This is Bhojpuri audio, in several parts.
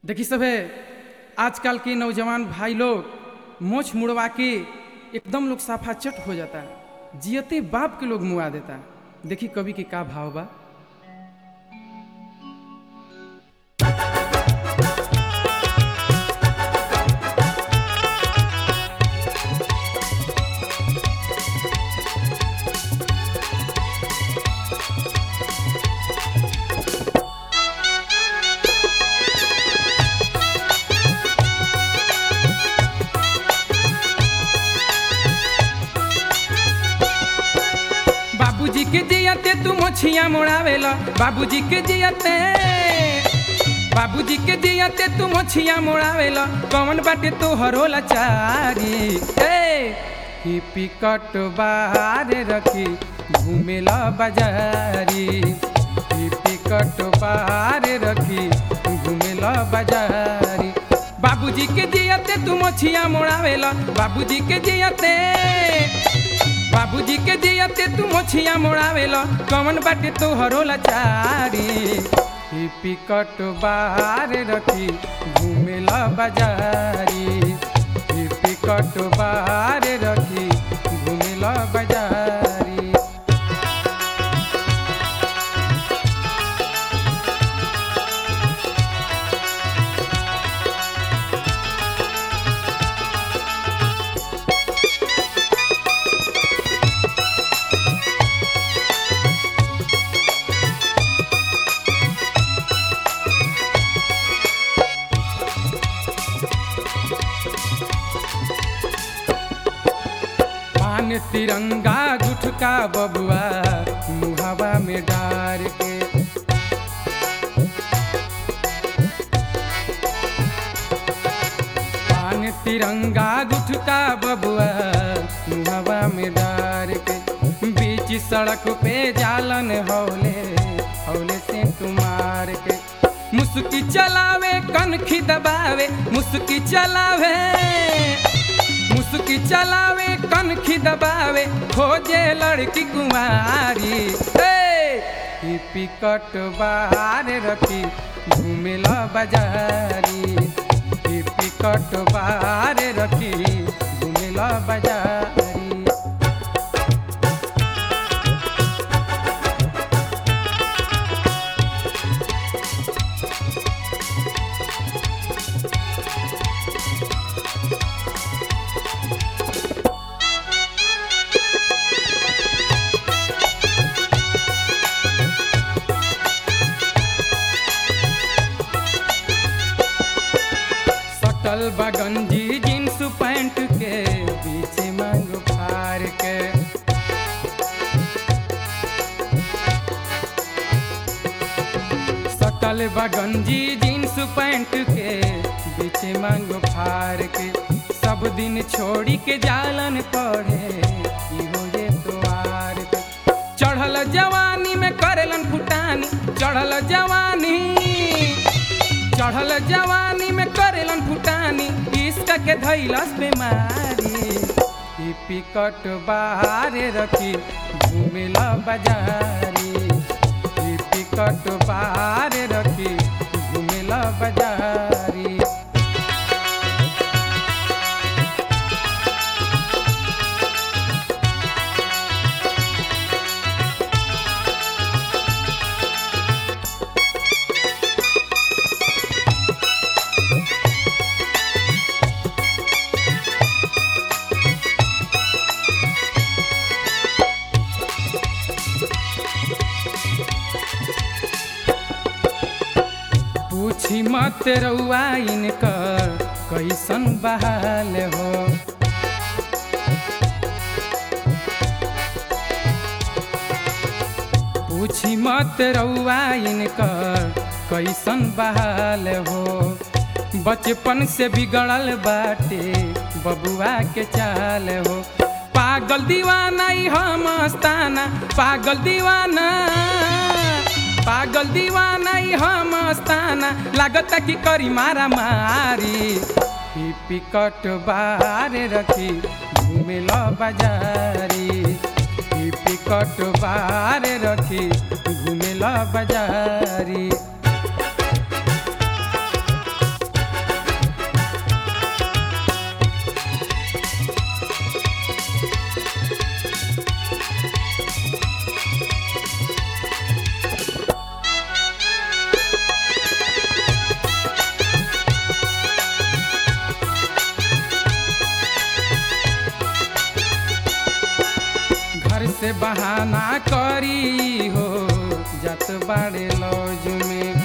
देखी सभे आजकल के नौजवान भाई लोग मोछ मुड़वा के एकदम लोग साफा चट हो जाता जियते बाप के लोग मुआ देता देखी कवि के का भाव बा बाबूजी के जियते तू मोछिया मोड़ावेला बाबूजी के जियते बाबूजी के जियते तू मोछिया मोड़ावेला कौन बाटे तो हरोला चारी ए ही पिकट बाहर रखी घूमेला बाजारी ही पिकट बाहर रखी घूमेला बाजारी बाबूजी के जियते तू मोछिया मोड़ावेला बाबूजी के जियते बाबूजी के जियते तू मोछिया मोड़ावेला कौन बाटे तो हरोला चारी ही पिकट बाहर रखी घूमेला बाजारी ही पिकट बाहर रखी घूमेला बाजारी पान तिरंगा गुटका बबुआ मुहावा में डार के पान तिरंगा गुटका बबुआ मुहावा में डार के बीच सड़क पे जालन हौले हौले से तुम्हार के मुस्की चलावे कनखी दबावे मुस्की चलावे मुस्की चलावे कनखी दबावे खोजे लड़की कुंवारी ए ही पिकट बाहर रखी घूमेला बाजारी ही पिकट बाहर रखी घूमेला बाजारी सटल बगंजी जींस पैंट के बीच मांग फार के सटल बगंजी जींस पैंट के बीच मांग फार के सब दिन छोड़ी के जालन पड़े इहो ये द्वार के चढ़ल जवानी में करेलन फुटानी चढ़ल जवानी चढ़ल जवानी में करेलन फुटानी इश्क के धैलस बीमारी ई पिकट बाहर रखी घूमेला बाजारी ई पिकट बाहर रखी घूमेला बाजारी पूछी मत रउआ इनकर कैसन बहाल हो पूछी मत रउआ इनकर कैसन बहाल हो बचपन से बिगड़ल बाटे बबुआ के चाल हो पागल दीवाना ई हम मस्ताना पागल दीवाना पागल दीवाना ई हम मस्ताना लागता कि करी मारा मारी ही पिकट बाहर रखी घूमेला बाजारी ही पिकट बाहर रखी घूमेला बाजारी बहाना करी हो जत बाड़े लौज में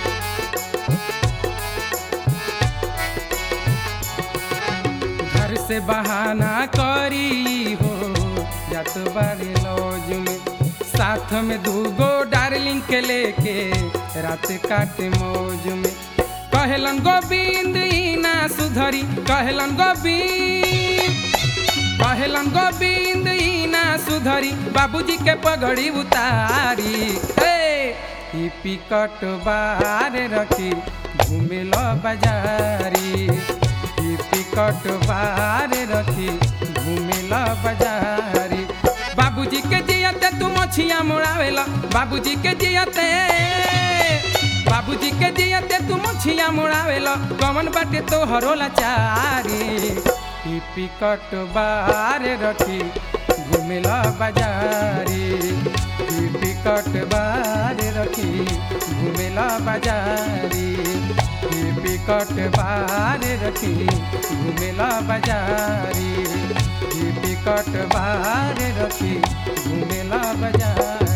घर से बहाना करी हो जत बाड़े लौज में साथ में दूगो डार्लिंग के लेके रात काटे मौज में कहलन गोविंद ई ना सुधरी कहलन गोविंद कहलन गोविंद ई ना सुधरी बाबूजी के पगड़ी उतारी हे ई पिकट बार रखी घूमेल बाजारी ई पिकट बार रखी घूमेल बाजारी बाबूजी के जियते तू मछिया मोड़ावेला बाबूजी के जियते बाबूजी के जियते तू मछिया मोड़ावेला कमन बाटे तो हरोला चारी ई पिकट बार रखी घूमेला बाजारी ई पिकट बार रखी घूमेला बाजारी ई पिकट बार रखी घूमेला बाजारी ई पिकट बार रखी घूमेला बाजारी